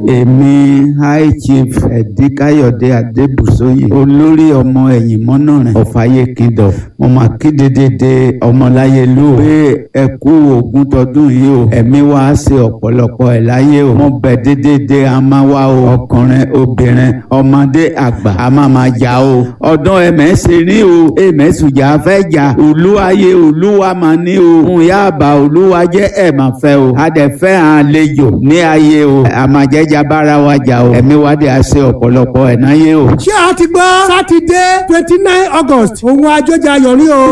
èmi high chief ẹ̀díkáyọ̀dé adébùsóyè olórí ọmọ ẹ̀yìn mọ́nàrìn ọ̀fàyè kingdom mo máa kéde dédé ọmọláyélú o pé ẹ kú ogún tọdún yìí o ẹ̀mí wa á ṣe ọ̀pọ̀lọpọ̀ ẹ̀ láyé o mo bẹ̀ dédédé a máa wá o ọkùnrin obìnrin ọmọdé àgbà a máa máa jà o ọdún ẹ̀mẹ́sẹ̀ ní o ẹ̀mẹ́sùjà fẹ́ jà olúwayé olúwa máa ní o ń yá àbá olúwa jẹ́ ẹ̀ máa fẹ́ o a dẹ̀ fẹ́ àlejò ní ayé o àmàjẹ́jà bára wa jà o ẹ̀mí wa dẹ̀ á ṣe ọ̀pọ̀lọpọ̀ ẹ̀ náyé o. ṣé a ti gbọ́ sátidé twenty nine august òun àjọjà yọrí o.